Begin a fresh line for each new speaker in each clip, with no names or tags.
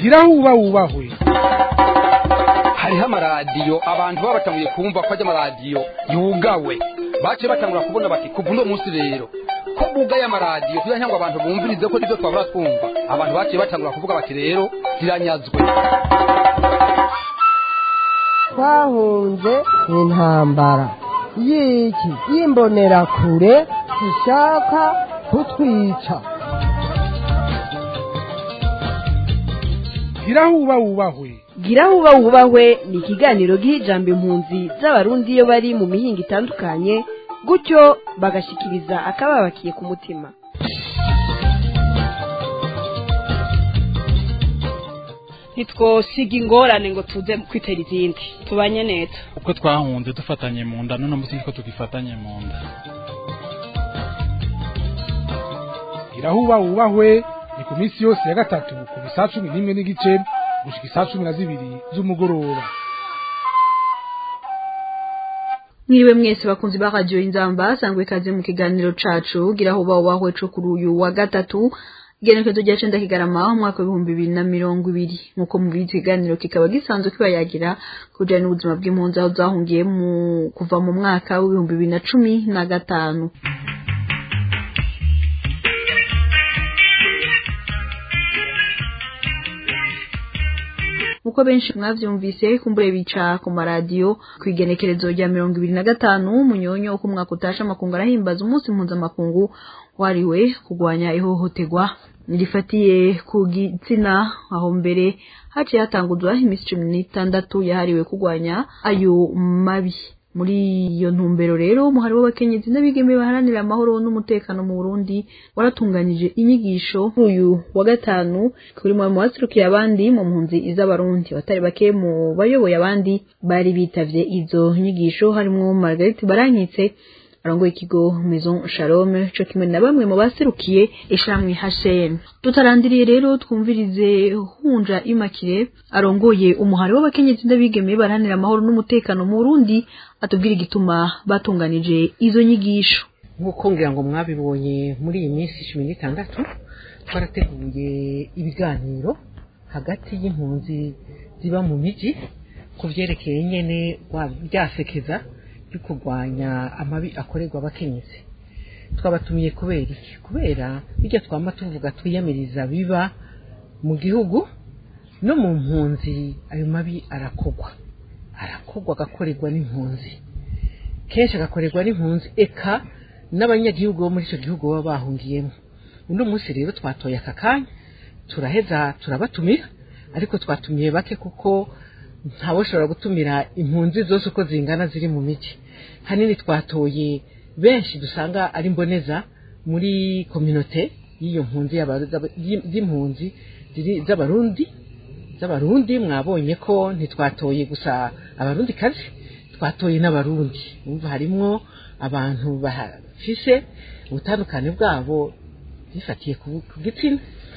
gira huba wubahwe
hariho amaradiyo abantu baba batanguye kumva ko ajya amaradiyo yugawe baciye batangura kubona bati kuva uno munsi rero ko bugaye amaradiyo kugira ngo abantu bumvirize ko nibyo twabura twumva abantu baciye batangura kuvuga bati rero ziranyazwe
twahunze intambara y'iki y'imbonerakure ishaka kutwica
gira huba wubahwe
gira huba wubahwe ni ikiganiro giha ijambo impunzi z'abarundi iyo bari mu mihinga itandukanye gutyo bagashikiriza akababakiye ku mutima
ntitwosiga ingorane ngo tuze kwitera izindi tubanye neza
uko twahunze dufatanye mu nda none munsi niko tugifatanye mu nda
gira huba wubahwe ni ku minsi yose ya gatatu kuva isaa cumi n'imwe n'igice gushika isaa cumi na zibiri z'umugoroba
mwiriwe mwese bakunzi ba radio inzamba sangwe kaze mu kiganiro cacu gira aho bawahwe co kuri uyu wa gatatu igenekezo rya cenda kigarama umwaka w'ibihumbi bibiri na mirongo ibiri nk'uko mubizi ikiganiro kikaba gisanzwe kibayagira kujanye n'ubuzima bw'impunzi aho zahungiye mu kuva mu mwaka w'ibihumbi bibiri na cumi na gatanu uko benshi mwavyumvise kumbure bica ku maradiyo ku igenekerezo rya mirongo ibiri na gatanu munyonyo uko umwaka utasha amakungu arahimbaza umunsi mpuzamakungu wariwe kurwanya ihohoterwa rifatiye ku gitsina aho mbere haciye hatanguzwa iminsi cumi n'itandatu yahariwe kurwanya ayo mabi muri iyo ntumbero rero umuhari w'abakenyezi n'abigeme baharanira amahoro n'umutekano mu Burundi waratunganije inyigisho uyu wa gatanu kuri mu waserukiye abandi mu mpunzi iz'abarundi batari bake mu bayoboye abandi bari bitavye izo nyigisho harimwo Margaret Barankitse arongoye ikigo Maison Shalom co kimwe na bamwe mu baserukiye ishamwe HCM tutarandiriye rero twumvirize hunja imakire arongoye umuhari w'abakenyezi n'abigeme baranira amahoro n'umutekano mu Burundi atubwira igituma batunganije izo nyigisho
nk'uko ngira ngo mwabibonye muri iyi minsi cumi n'itandatu twarateguye ibiganiro hagati y'impunzi ziba mu miji ku vyerekeye nyene ryasekeza ryo kurwanya amabi akorerwa abakenyezi twabatumiye kubera iki kubera bijya twama tuvuga twiyamiriza biba mu gihugu no mu mpunzi ayo mabi arakogwa arakogwa agakorerwa n'impunzi kenshi agakorerwa n'impunzi eka n'abanyagihugu bo muri icyo gihugu baba bahungiyemo uno munsi rero twatoye aka kanya turaheza turabatumira ariko twatumiye bake kuko ntawushobora gutumira impunzi zose uko zingana ziri mu migi hanini twatoye benshi dusanga ari mboneza muri kominote y'iyo mpunzi y'impunzi z'abarundi z'abarundi mwabonye ko ntitwatoye gusa abarundi kazi twatoye n'abarundi umva harimwo abantu bafise ubutandukane bwabo bifatiye ku gitsina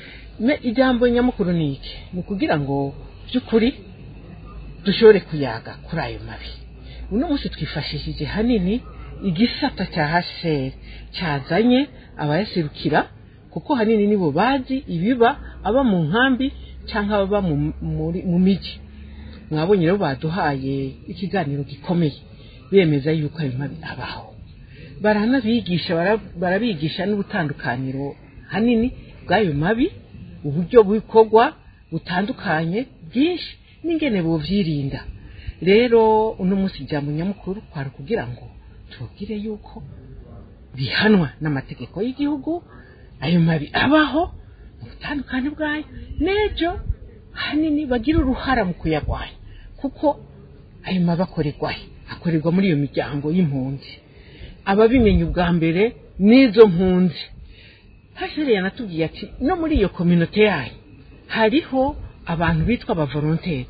ijambo nyamukuru ni iki ni ukugira ngo by'ukuri dushobore kuyaga kuri ayo mabi uno munsi twifashishije hanini igisata cya hasheri cyazanye abayaserukira kuko hanini nibo bazi ibiba aba mu nkambi cyangwa ababa mu miji mwabonye rero baduhaye ikiganiro gikomeye bemeza yuko ayo mabi abaho baranabigisha barabigisha n'ubutandukaniro hanini bw'ayo mabi uburyo bukorwa butandukanye bwinshi n'ingene buvyirinda rero uno munsi ijambo nyamukuru kwari kugira ngo tubwire yuko bihanwa n'amategeko y'igihugu ayo mabi abaho mu butandukane bwayo n'ejo hanini bagira uruhara mu kuyagwanya kuko ayo mabi akorerwayo akorerwa muri iyo miryango y'impunzi ababimenya ubwa mbere n'izo mpunzi hashere yanatubwiye ati no muri iyo kominote yayo hariho abantu bitwa abavolonteri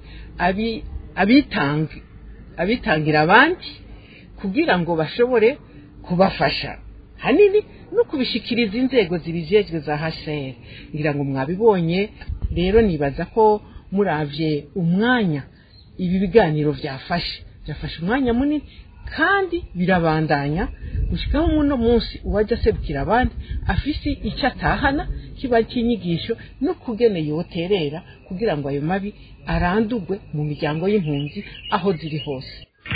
abitanga abitangira abandi kugira ngo bashobore kubafasha hanini no kubishikiriza inzego zibijejwe za HCR ngira ngo mwabibonye rero nibaza ko muravye umwanya ibi biganiro byafashe byafashe umwanya munini kandi birabandanya gushikaho muno munsi uwajya aserukira abandi afise icyo atahana kiba cy'inyigisho no kugene yoterera kugira ngo ayo mabi arandurwe mu miryango y'impunzi aho ziri hose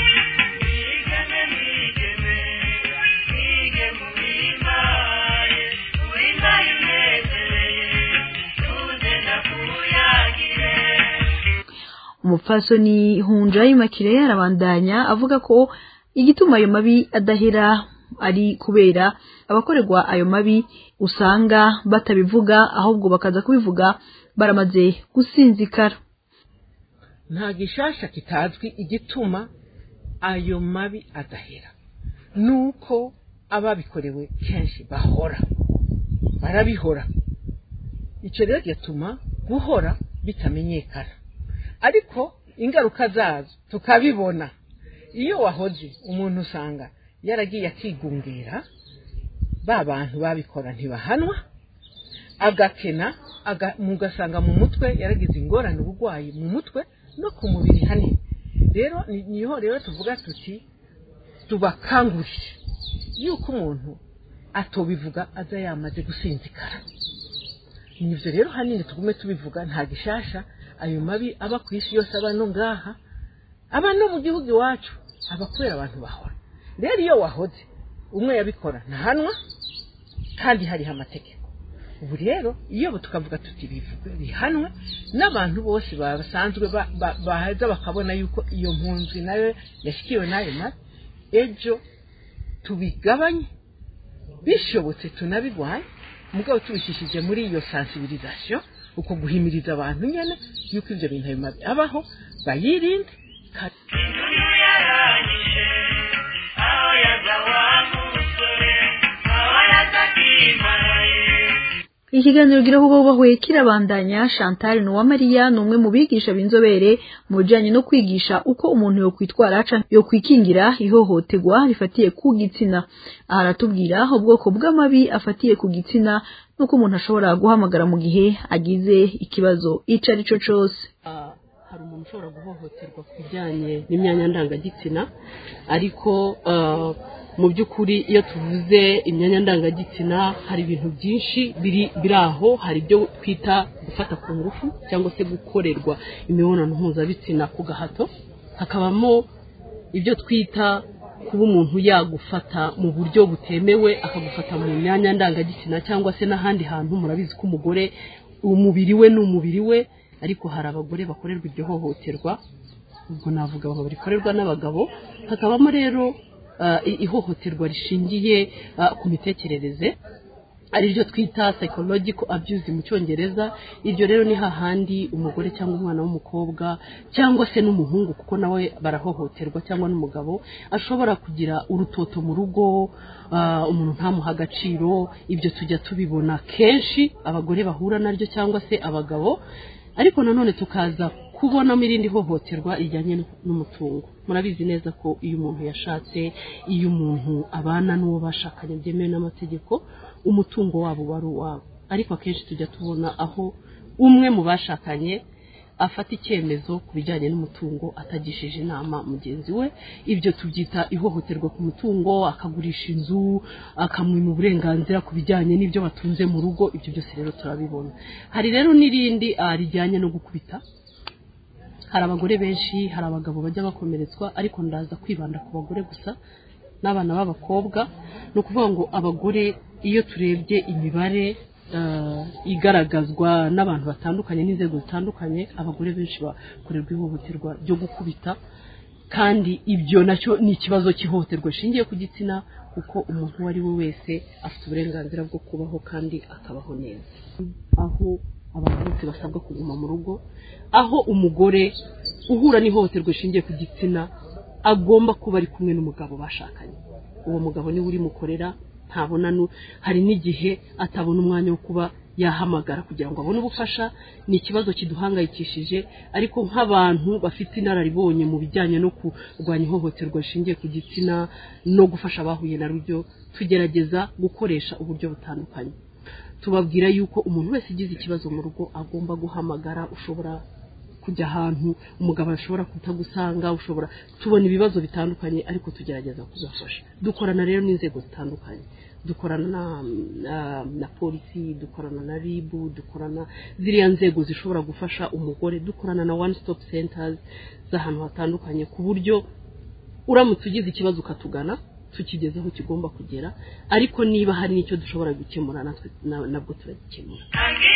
umupfasoni hunja y'imakire arabandanya avuga ko igituma ayo mabi adahera ari kubera abakorerwa ayo mabi usanga batabivuga ahubwo bakaza kubivuga baramaze gusinzikara
nta gishasha kitazwi igituma ayo mabi adahera nuko ababikorewe kenshi bahora barabihora icyo rero gituma guhora bitamenyekana ariko ingaruka zazo tukabibona iyo wahoze umuntu usanga yaragiye akigungira ba bantu babikora ntibahanwa agakena mugasanga mu mutwe yaragize ingorane uburwayi mu mutwe no ku mubiri hanini rero niho rero tuvuga tuti tubakangurire yuko umuntu atobivuga aza yamaze gusinzikara nibyo rero hanini tugume tubivuga nta gishasha ayo mabi aba ku isi yose aba no ngaha aba no mu gihugu iwacu aba kubera abantu bahora rero iyo wahoze umwe yabikora ntahanwa kandi hariho amategeko ubu rero iyo tukavuga tuti bivuge bihanwe n'abantu bose basanzwe bahaza bakabona yuko iyo mpunzi nayo yashyikiwe n'ayo mabi ejo tubigabanye bishobotse tunabigwaye mugabo tubishishije muri iyo sensibilisation uko guhimiriza abantu nyene yuko ivyo bintu ayo mabi abaho bayirinde
ikiganiro gira aho bubahwe kirabandanya chantal nuwamariya ni umwe mu bigisha b'inzobere mu bijanye no kwigisha uko umuntu yokwitwara yokwikingira ihohoterwa rifatiye ku gitsina aha aratubwira ubwoko bw'amabi afatiye ku gitsina n'uko umuntu ashobora guhamagara mu gihe agize ikibazo ico ari cyo cose
hari umuntu ushobora guhohoterwa ku bijyanye n'imyanya ndangagitsina ariko mu by'ukuri iyo tuvuze imyanya ndangagitsina hari ibintu byinshi biri biri aho hari ibyo twita gufata ku ngufu cyangwa se gukorerwa imibonano mpuzabitsina ku gahato hakabamo ibyo twita kuba umuntu yagufata mu buryo butemewe akagufata mu myanya ndangagitsina cyangwa se n'ahandi hantu murabizi ko umugore umubiri we ni umubiri we ariko hari abagore bakorerwa iryo hohoterwa ubwo navuga abagabo rikorerwa n'abagabo hakabamo rero ihohoterwa rishingiye ku mitekerereze ariryo twita psychological abuse mu cyongereza iryo rero ni hahandi umugore cyangwa umwana w'umukobwa cyangwa se n'umuhungu kuko nawe barahohoterwa cyangwa n'umugabo ashobora kugira urutoto mu rugo umuntu ntamuha agaciro ibyo tujya tubibona kenshi abagore bahura naryo cyangwa se abagabo ariko nanone tukaza kubonamo irindi hohoterwa rijyanye n'umutungo murabizi neza ko iyo umuntu yashatse iyo umuntu abana n'uwo bashakanye byemewe n'amategeko umutungo wabo wari uwabo ariko akenshi tujya tubona aho umwe mu bashakanye afata icyemezo ku bijyanye n'umutungo atagishije inama mugenzi we ibyo tubyita ihohoterwa ku mutungo akagurisha inzu akamwima uburenganzira ku bijyanye n'ibyo batunze mu rugo ibyo byose rero turabibona hari rero n'irindi rijyanye no gukubita hari abagore benshi hari abagabo bajya bakomeretswa ariko ndaza kwibanda ku bagore gusa n'abana b'abakobwa ni ukuvuga ngo abagore iyo turebye imibare igaragazwa n'abantu batandukanye n'inzego zitandukanye abagore benshi bakorerwa ihohoterwa ryo gukubita kandi ibyo nacyo ni ikibazo cy'ihohoterwa rishingiye ku gitsina kuko umuntu uwo ari we wese afite uburenganzira bwo kubaho kandi akabaho neza aho abantu bose basabwa kuguma mu rugo aho umugore uhura n'ihohoterwa rishingiye ku gitsina agomba kuba ari kumwe n'umugabo bashakanye uwo mugabo niwe urimukorera ntabona hari n'igihe atabona umwanya wo kuba yahamagara kugira ngo abone ubufasha ni ikibazo kiduhangayikishije ariko nk'abantu bafite inararibonye mu bijyanye no kurwanya ihohoterwa rishingiye ku gitsina no gufasha abahuye na rubyo tugerageza gukoresha uburyo butandukanye tubabwira yuko umuntu wese ugize ikibazo mu rugo agomba guhamagara ushobora kujya ahantu umugabo ashobora kutagusanga ushobora tubona ibibazo bitandukanye ariko tugerageza kubafasha dukorana rero n'inzego zitandukanye dukorana na, na, na polisi dukorana na ribu dukorana ziriya nzego zishobora gufasha umugore dukorana na one stop centers z'ahantu hatandukanye ku buryo uramutse ugize ikibazo ukatugana tukigeze aho kigomba kugera ariko niba hari n'icyo dushobora gukemura natwe na- nabwo turagikemura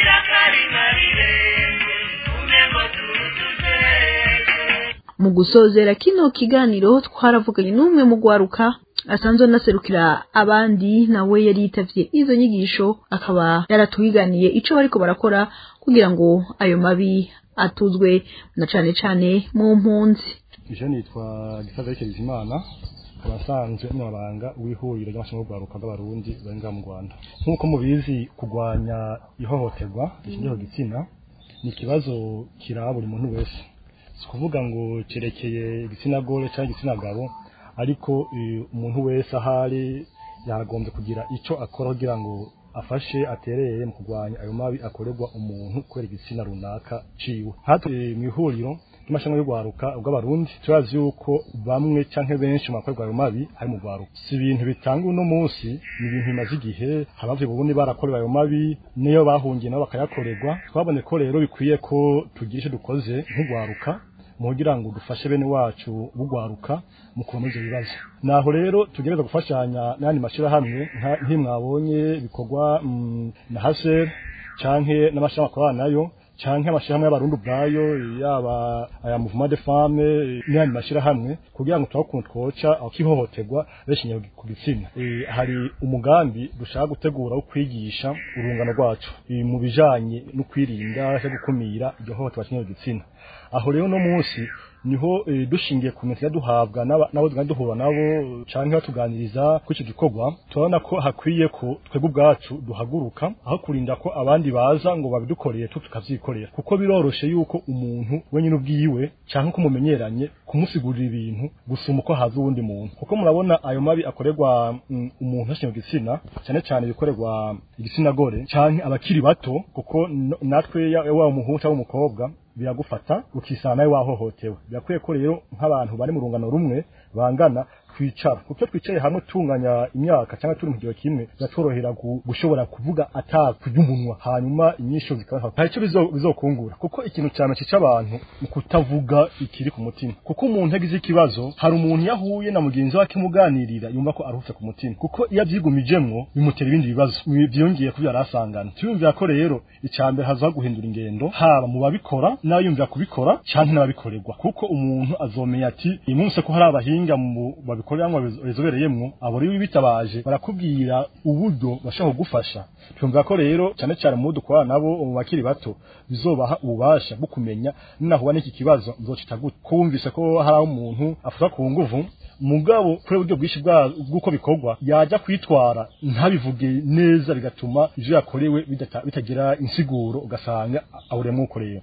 mu gusozera kino kiganiro twaravuganye n'umwe mu gwaruka asanzwe anaserukira abandi nawe yari yitavye izo nyigisho akaba yaratwiganiye ico bariko barakora kugira ngo ayo mabi atuzwe na cane cane mu mpunzi
ije nitwa gisaza Bizimana nkaba nsanzwe umunyamabanga w'ihuriro ry'amashami y'urwaruka bw'abarundi bari ngaha mu rwanda nk'uko mubizi kurwanya ihohoterwa rishingiye ku gitsina ni ikibazo kiraba buri muntu wese si ukuvuga ngo cyerekeye igitsina gore cyangwa igitsina gabo ariko eh, umuntu wese ahari yagombye kugira icyo akora kugira ngo afashe atereye mu kurwanya ayo mabi akorerwa umuntu kubera igitsina runaka ciwe hatwe mu ihuriro ry'amashami y'urwaruka bw'abarundi turazi yuko bamwe canke benshi mu bakorerwa ayo mabi hari mu rwaruka si ibintu bitanga uno munsi ni ibintu bimaze igihe abavye bubundi barakorewe ayo mabi niyo bahungiye nabo bakayakorerwa twabone ko rero bikwiye ko tugira ico dukoze nk'urwaruka mu kugira ngo dufashe bene wacu bugwaruka mu kuva muri ivyo bibazo naho rero tugereza gufashanya n'ayandi mashirahamwe nka- nk'imwabonye bikorwa mm, na haser canke n'amashirahamwe akorana nayo canke amashirahamwe y'abarundi ubwayo yaba aya mouvement de femme n'ayandi mashirahamwe kugira ngo turabe ukuntu twoca aho kihohoterwa beshingiye ku gitsina Eh, hari umugambi dushaka gutegura wo kwigisha urungano rwacu eh, mu bijanye no kwirinda no gukumira iryo hohoterwa rishingiye ku gitsina aho rero no munsi niho eh, dushingiye ku minsi duhabwa n'aba- n'abo tugenda duhura nabo canke batuganiriza kuri icyo gikorwa turabona ko hakwiye ko twebwe ubwacu duhaguruka aho kurinda ko abandi baza ngo babidukoreye tu tukavyikorera kuko biroroshe yuko umuntu wenyine ubwiwe canke ko mumenyeranye kumusigurira ibintu gusuma uko haza uwundi muntu kuko murabona ayo mabi akorerwa mm, umuntu ashinzwe igitsina cyane cyane ibikorerwa igitsina gore canke abakiri bato kuko no- natwe ya- waba umuhungu cyangwa umukobwa biragufata ukisana nawe wahohotewe birakwiye ko rero nk'abantu bari mu rungano rumwe bangana twicara kuko iyo twicaye hamwe tunganya imyaka cyangwa turi mu gihe kimwe biratworohera gu- gushobora kuvuga atakurya umunwa hanyuma inyisho zikaba hari icyo bizo- bizokungura kuko ikintu cyane cica abantu mu kutavuga ikiri ku mutima kuko umuntu yagize ikibazo hari umuntu yahuye na mugenzi we akimuganirira yumva ko aruhutse ku mutima kuko iyo abyigumijemwo bimutera ibindi bibazo byongeye kubyo yari asangana tuyumvira ko rero icyambere hazaho guhindura ingendo haba mu babikora n'abayumvira kubikora cyangwa n'ababikorerwa kuko umuntu azomenya ati uyu munsi ko hari abahinga mu babikoreramo babizobereyemwo abo rero bitabaje barakubwira uburyo bashobora kugufasha twumva ko rero cyane cyane mu bo dukorana nabo mu bakiri bato bizobaha ububasha bwo kumenya ninahuba n'iki kibazo nzocita gute ko wumvise ko hari aho umuntu afatwa ku nguvu mugabo kuri uburyo bwinshi bwa- bw'uko bikorwa yajya kwitwara ntabivuge neza bigatuma ivyo yakorewe bidata- bitagira insiguro ugasanga aburemwo ukoreye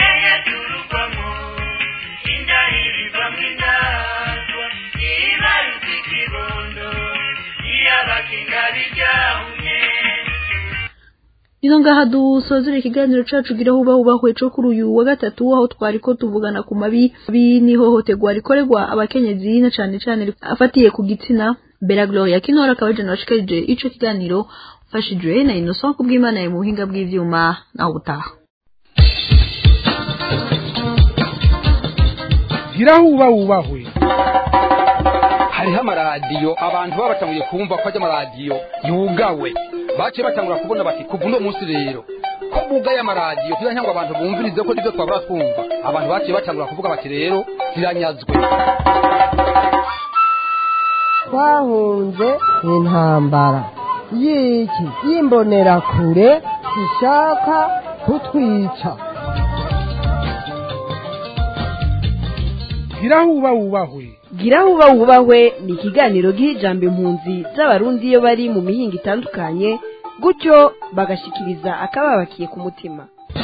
Ino ngaha dusozera ikiganiro cacu gira huba hubahwe co kuri uyu wa gatatu aho twari ko tuvugana ku mabi mabi n'ihohoterwa rikorerwa abakenyezi na cane cane afatiye ku gitsina Bella Gloria Kinora akaba je nashikarije ico kiganiro fashijwe na Innocent kubw'Imana ya mu buhinga bw'ivyuma naho butaha
gira huba wubahwe
hariho amaradiyo abantu baba batanguye kumva ko ajya amaradiyo yugawe baciye batangura kubona bati kuva uno munsi rero ko bugaye amaradiyo kugira ngo abantu bumvirize ko nibyo twabura twumva abantu baciye batangura kuvuga bati rero ziranyazwe
twahunze intambara y'iki y'imbonerakure ishaka kutwica
gira huba wubahwe
gira huba wubahwe ni ikiganiro giha ijambo impunzi z'abarundi iyo bari mu mihinga itandukanye gutyo bagashikiriza akababakiye ku mutima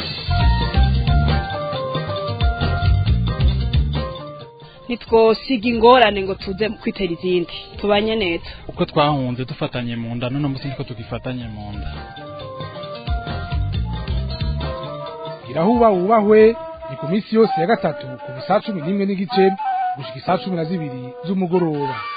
ntitwosiga ingorane ngo tuze kwitera izindi tubanye neza
uko twahunze dufatanye mu nda none munsi niko tugifatanye mu nda
gira huba wubahwe ni ku minsi yose ya gatatu kuva isaa cumi n'imwe n'igice gushika isaa cumi na zibiri z'umugoroba